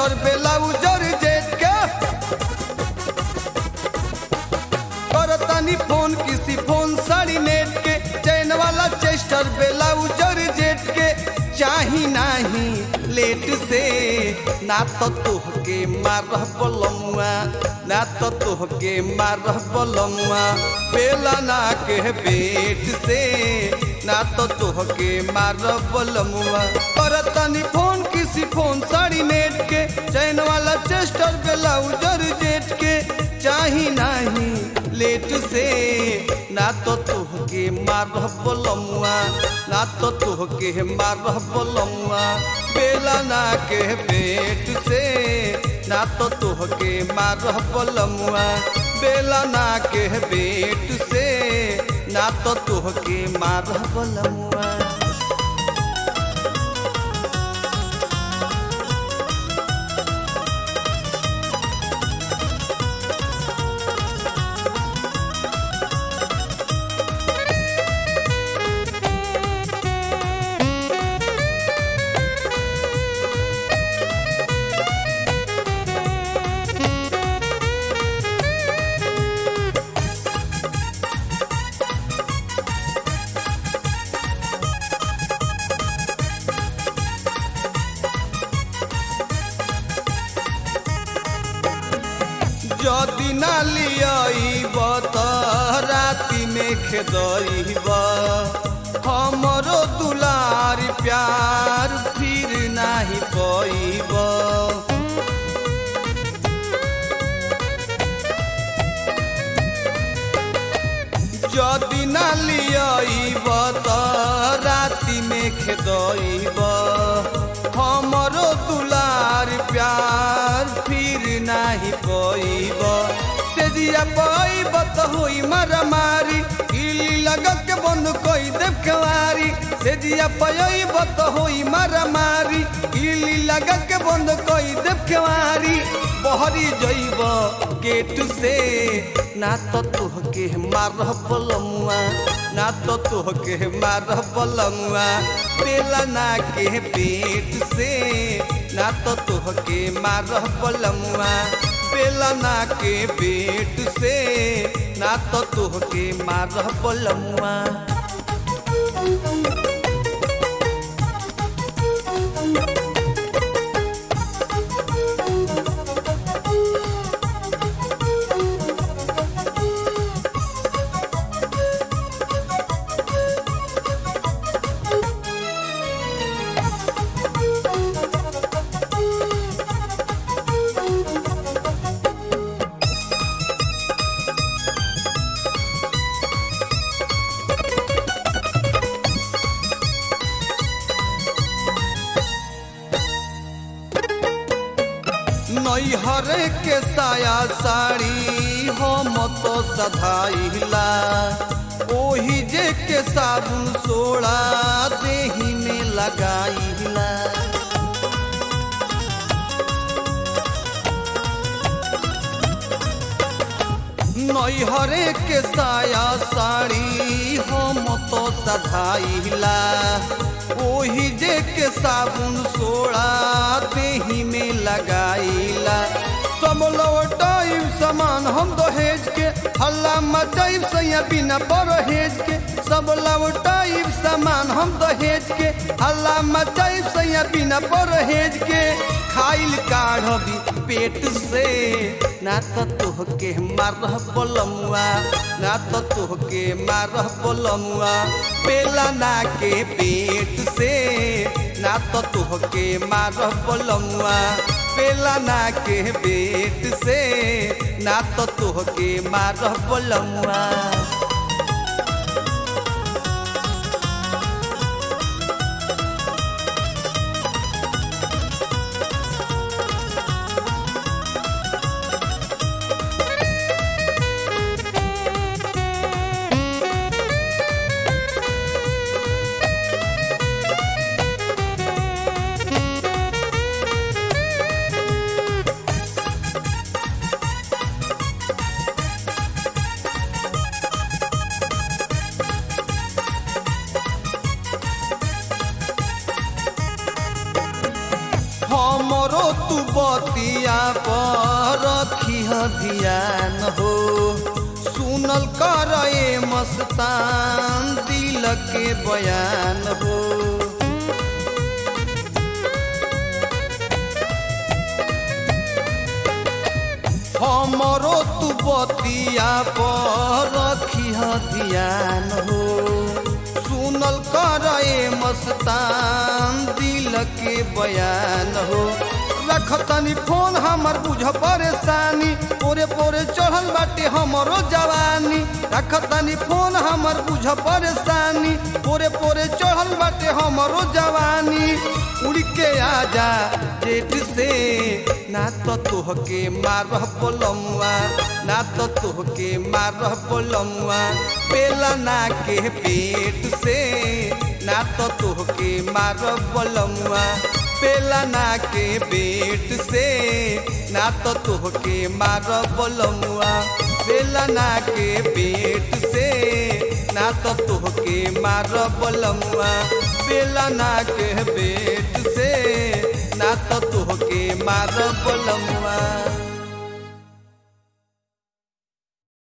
Chester बेलाउज और jet के करतानी फोन किसी फोन साड़ी नेट के चैन वाला चेस्टर बेलाउज और जेट के चाही नाही लेट से ना तो तोहके मारह बलमुआ ना तो तोहके मारह बलमुआ बेला ना के पेट से ना तो तोहके मारह बलमुआ करतानी फोन किसी फोन साड़ी नेट के चैन वाला चेस्टर बेलाउज और जेट के चाही नाही लेट से ना तो तोहके मारह बलमुआ ना तो तोहके मारह बलमुआ बेला ना के पेट से ना तो तोहके मारह बलमुआ बेला ना के पेट से ना तो तोहके मारह बलमुआ যদি না লিয়াইব त राति में खेदइब हमरो दुलार प्यार फिर नाही पइब যদি না লিয়াইব त राति में खेदइब हमरो दुलार प्यार फिर नाही पइब तेजिया पइब त होई मारामारी इली लगत के बंद कई देव केवारी तेजिया पइब त होई मारामारी इली लगत के बंद कई देव केवारी बहरी जइब गेट से ना तो तोहके मारह बलमुआ ना तो तोहके मारह बलमुआ बेला ना के पेट से ना तो तोहके मारह बलमुआ बेला ना के पेट से ना तो तोहके मारह बलमुआ नैहर के साया साड़ी हम तो सधाइला ओही जे के साबुन सोड़ा देही में लगाइला नैहरे के साया साड़ी हम तो सधाइला ओही जे के साबुन सोड़ा देही में लगाइला सब लौटाइब सामान हम दहेज के हल्ला मचाइब सैया बिना परहेज के सब लौटाइब सामान हम दहेज के हल्ला मचाइब सैया बिना परहेज के खाइल काढ़बी पेट से ना तो तोहके मारह बलमुआ ना तो तोहके मारह बलमुआ पेला ना के पेट से ना तो तोहके मारह बलमुआ पेला ना के पेट से ना तो तोहके मारह बलमुआ बतिया पर रखी ध्यान हो सुनल कर ए मस्तान दिल के बयान हो हमरो तू बतिया पर रखी ध्यान हो सुनल कर ए मस्तान दिल के बयान हो रख तनी फोन हमर बुझ परेशानी पोरे पोरे चढ़ल बाटे हमरो जवानी रख तनी फोन हमर बुझ परेशानी पोरे पोरे चढ़ल बाटे हमरो जवानी उड़ के आजा जेठ से ना तो तोहके मारह बोलमुआ ना तो तोहके मारह बोलमुआ बेला ना के पेट से ना तो तोहके मारह बोलमुआ बेला ना के पेट से ना तो तोहके मारह बोलमुआ बेला ना के पेट से ना तो तोहके मारह बोलमुआ बेला ना के पेट से ना तो तोहके मारब लमुआ